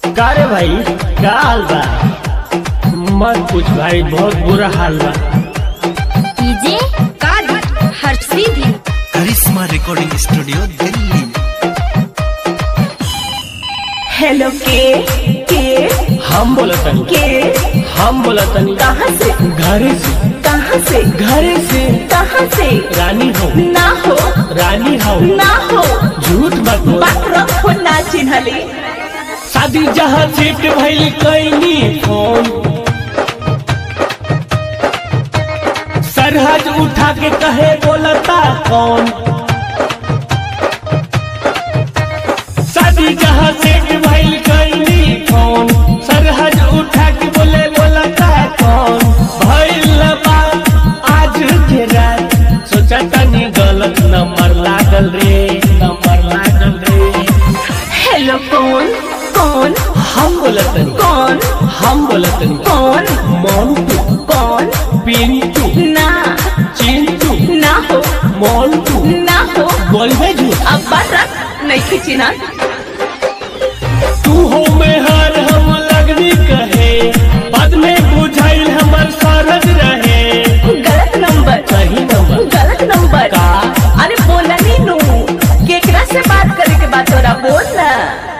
का रे भाई का हाल बा मत पूछ भाई बहुत बुरा हाल बा डीजे कादी हर सीधी Karishma recording studio Delhi hello के के हम बोला तनी के हम बोला तनी कहाँ से घरे से कहाँ से घरे से कहाँ से रानी हो ना हो रानी हो ना हो झूठ मत बोल बात हो ना चिन्हली शादी जहाँ सेट भइल कैनी फोन सरहद उठा के कहे बोलता कौन शादी जहाँ सेट भइल कैनी फोन सरहद उठा के बोले बोलता कौन भइल बा आज के रात सोचा तनी गलत नंबर लागल रे नंबर लागल रे हेलो कौन कौन हम बोलतनी कौन हम बोलतनी कौन मोन्टू कौन पिंटू ना चिंटू ना हो मोन्टू ना हो बोलबे झूठ अब बात रख नहीं खींचना तू हो में हर हम लगनी कहे बाद में बुझाइल हमर सरद रहे गलत नंबर सही नंबर गलत नंबर का? अरे बोला नहीं नू केकरा से बात करे के बात हो रहा बोल ना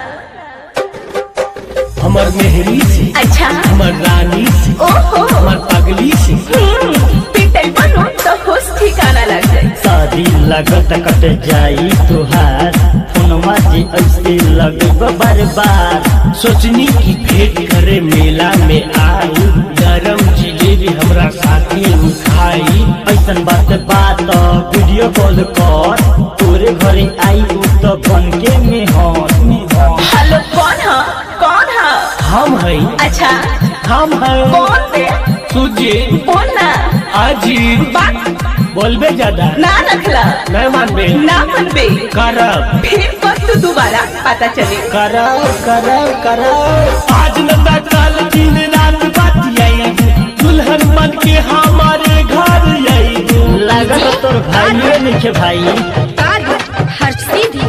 हमर मेहरी से अच्छा हमर रानी से ओहो हमर पगली से हम्म, पिटल बनो तो होश ठिकाना लग जाए शादी लगत कट जाई तुहार फोनमा जी ऐसे लगब बार बार सोचनी की भेंट करे मेला में आई गरम जिलेबी हमरा साथे उठाई ऐसन बात बात वीडियो कॉल कर तोरे घरे आई उ तो बन के मेहर मेहर। हेलो कौन है कौन है हम है अच्छा हम है कौन बे तुझे बोल ना अजीब बात बोलबे ज्यादा ना रखला नहीं मानबे ना मनबे करब फिर वक्त दोबारा पता चले करो करो करो आज नंदा कल दिन रात बात आई दुल्हन बन के हमारे घर आई लागत तोर भाई नहीं भाई कादी हर सीधी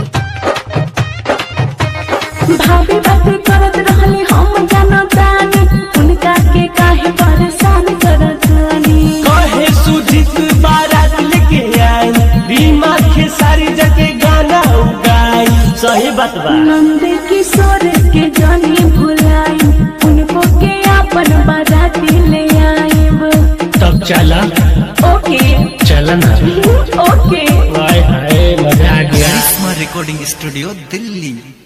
भाभी बात करत रहली हम जानतानी उनका के काहे परेशान करत रहली कहे सुजित बारात लेके आई रीमा के सारी जगह गाना उगाई सही बात बा नंद किशोर के जानी भुलाई उनको के अपन बाराती ले आईब तब चला ओके चलन ओके हाय हाय मजा आ गया करिश्मा रिकॉर्डिंग स्टूडियो दिल्ली